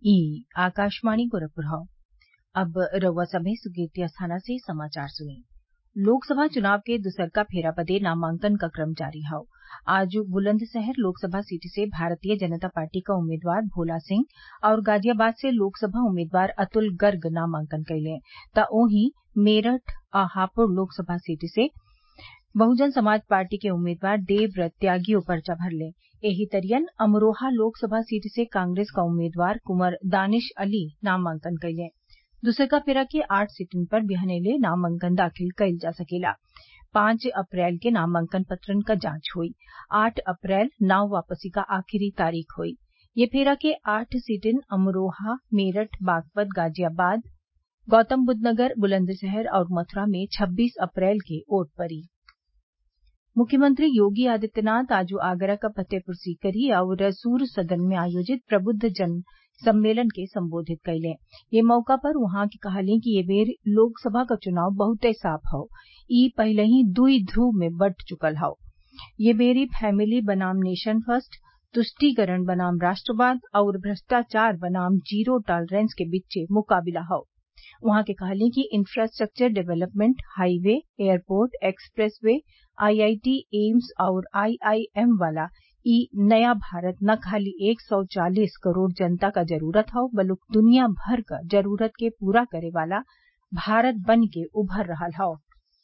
ई आकाशवाणी गोरखपुर हौ अब रउआ सभे सुर्गेतिया थाना से समाचार सुनी लोकसभा चुनाव के दुसरका फेरा बदे नामांकन क क्रम जारी हौ आज बुलंदशहर लोकसभा सीट से भारतीय जनता पार्टी क उम्मीदवार भोला सिंह और गाजियाबाद से लोकसभा उम्मीदवार अतुल गर्ग नामांकन कइले त ओहीं मेरठ आ हापुड़ लोकसभा सीट से बहुजन समाज पार्टी के उम्मीदवार देवव्रत त्यागियो पर्चा भरले एही तरियन अमरोहा लोकसभा सीट से कांग्रेस क उम्मीदवार कुंवर दानिश अली नामांकन कइले दुसरका फेरा के आठ सीटन पर बिहनेले नामांकन दाखिल कइल जा सकेला पांच अप्रैल के नामांकन पत्रन क जांच हुई आठ अप्रैल नाव वापसी क आखिरी तारीख हुई ये फेरा के आठ सीटें अमरोहा मेरठ बागपत गाजियाबाद गौतमबुद्वनगर बुलंदशहर और मथुरा में छब्बीस अप्रैल के वोट पड़ी मुख्यमंत्री योगी आदित्यनाथ आज आगरा क फतेहपुर सीकरी और सूर सदन में आयोजित प्रबुद्ध जन सम्मेलन के संबोधित कइले ये मौका पर उहाँ के कहली कि ये बेर लोकसभा क चुनाव बहुते साफ हौ ई पहिलही दुई ध्रुव में बंट चुकल हौ ये बेरी फैमिली बनाम नेशन फर्स्ट तुष्टिकरण बनाम राष्ट्रवाद और भ्रष्टाचार बनाम जीरो टॉलरेंस के बीचे मुकाबिला हौ उहाँ के कहली कि infrastructure development highway airport expressway IIT AIIMS और आईआईएम वाला ई नया भारत न खाली एक सौ चालीस करोड़ जनता क जरूरत हौ बल्कि दुनिया भर क जरूरत के पूरा करे वाला भारत बन के उभर रहल हौ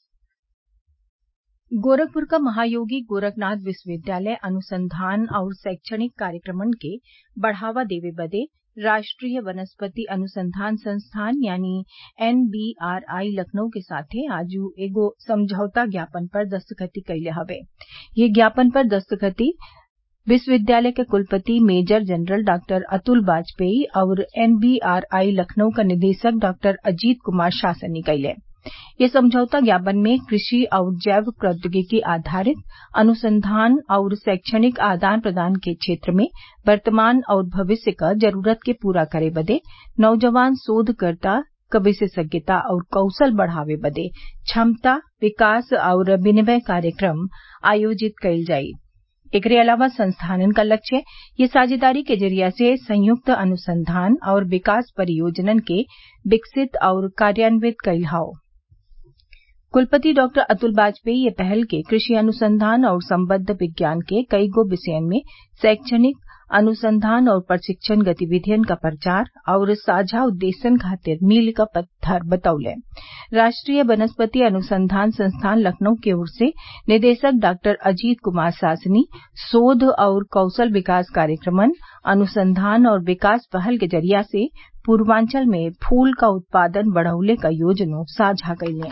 गोरखपुर क महायोगी गोरखनाथ विश्वविद्यालय अनुसंधान और शैक्षणिक कार्यक्रमन के बढ़ावा देवे बदे राष्ट्रीय वनस्पति अनुसंधान संस्थान यानी एनबीआरआई लखनऊ के साथे आज एगो समझौता ज्ञापन पर दस्तखती कइले हवे ये ज्ञापन पर दस्तखती विश्वविद्यालय के कुलपति major general doctor Atul Bajpai और एनबीआरआई लखनऊ क निदेशक डॉक्टर अजीत कुमार शासनी कइले ये समझौता ज्ञापन में कृषि और जैव प्रौद्योगिकी आधारित अनुसंधान और शैक्षणिक आदान प्रदान के क्षेत्र में वर्तमान और भविष्य क जरूरत के पूरा करे बदे नौजवान शोधकर्ता क विशेषज्ञता और कौशल बढ़ावे बदे क्षमता विकास और विनिमय कार्यक्रम आयोजित कइल जाई एकरे अलावा संस्थानन क लक्ष्य ये साझेदारी के जरिया से संयुक्त अनुसंधान और विकास परियोजनन के विकसित और कार्यान्वित कइल हौ कुलपति डॉक्टर अतुल बाजपेयी ये पहल के कृषि अनुसंधान और संबद्ध विज्ञान के कईगो विषयन में शैक्षणिक अनुसंधान और प्रशिक्षण गतिविधियन क प्रचार और साझा उद्देश्यन खातिर मील क पत्थर बतौले राष्ट्रीय वनस्पति अनुसंधान संस्थान लखनऊ की ओर से निदेशक डॉक्टर अजीत कुमार सासनी शोध और कौशल विकास कार्यक्रमन अनुसंधान और विकास पहल के जरिया से पूर्वांचल में फूल क उत्पादन बढ़उले क योजनो साझा कइले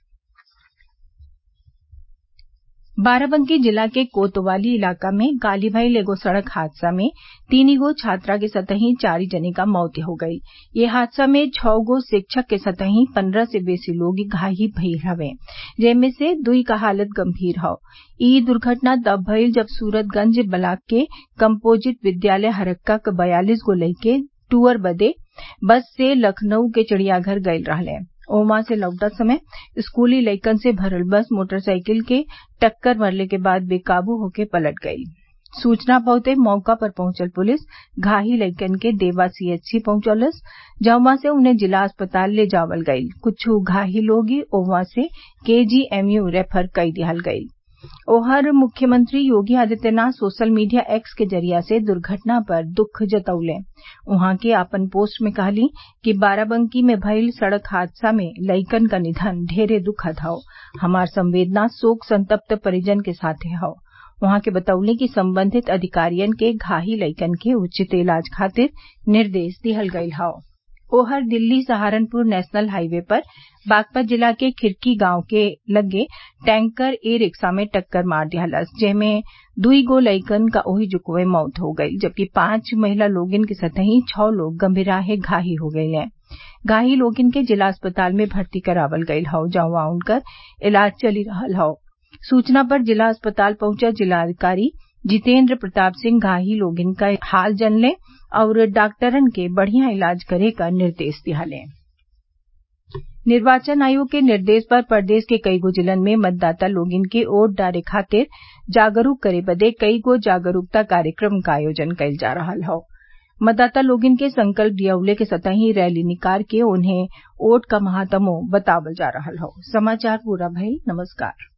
बाराबंकी जिला के कोतवाली इलाका में काली भइल एगो सड़क हादसा में तीन गो छात्रा के सतही चारि जने क मौत हो गई ये हादसा में छौ गो शिक्षक के सतही पन्द्रह से बेसी लोग घायल भइल हवे जेमे से दुई क हालत गंभीर हौ ई दुर्घटना तब भइल जब सूरतगंज ब्लाक के कम्पोजिट विद्यालय हरक्का क बयालीस गो लइके टूर बदे बस से लखनऊ के चिड़ियाघर गइल रहले ओहवा से लौटत समय स्कूली लइकन से भरल बस मोटरसाइकिल के टक्कर मरले के बाद बेकाबू होके पलट गई सूचना पहुंचते मौका पर पहुंचल पुलिस घायल लइकन के देवा सीएचसी पहुंचौलस जहवा से उन्हें जिला अस्पताल ले जावल गईल कुछ घायल लोग ओहवा से केजीएमयू रेफर कई दिहल गईल ओहर मुख्यमंत्री Yogi Adityanath social media X के जरिया से दुर्घटना पर दुख जतौले उहाँ के आपन पोस्ट में कहली कि बाराबंकी में भइल सड़क हादसा में लइकन क निधन ढेरे दुखद हौ हमार संवेदना शोक संतप्त परिजन के साथे हौ उहाँ के बतौले कि संबंधित अधिकारियन के घायल लइकन के उचित इलाज खातिर निर्देश दिहल गईल हौ ओहर दिल्ली सहारनपुर नेशनल हाईवे पर बागपत जिला के खिरकी गांव के लगे टैंकर ई रिक्शा में टक्कर मार दिहलस जेमे दुई गो लइकन क ओही जुगवे मौत हो गईल जबकि पांच महिला लोगन के सतही छौ लोग गंभीराहे घायल हो गईले घायल लोगन के जिला अस्पताल में भर्ती करावल गईल हौ जहवा उनकर इलाज चली रहल हौ सूचना पर जिला अस्पताल पहुंचल जिलाधिकारी जितेन्द्र प्रताप सिंह घायल लोगन क हाल जनले और डॉक्टरन के बढ़िया इलाज करे क निर्देश दिहले निर्वाचन आयोग के निर्देश पर प्रदेश के कईगो जिलन में मतदाता लोगन के वोट डाले खातिर जागरूक करे बदे कईगो जागरूकता कार्यक्रम क आयोजन कईल जा रहल हौ मतदाता लोगन के संकल्प लियवले के संतही रैली निकार के उन्हें वोट क महात्मो बतावल जा रहल हौ समाचार पूरा भइल नमस्कार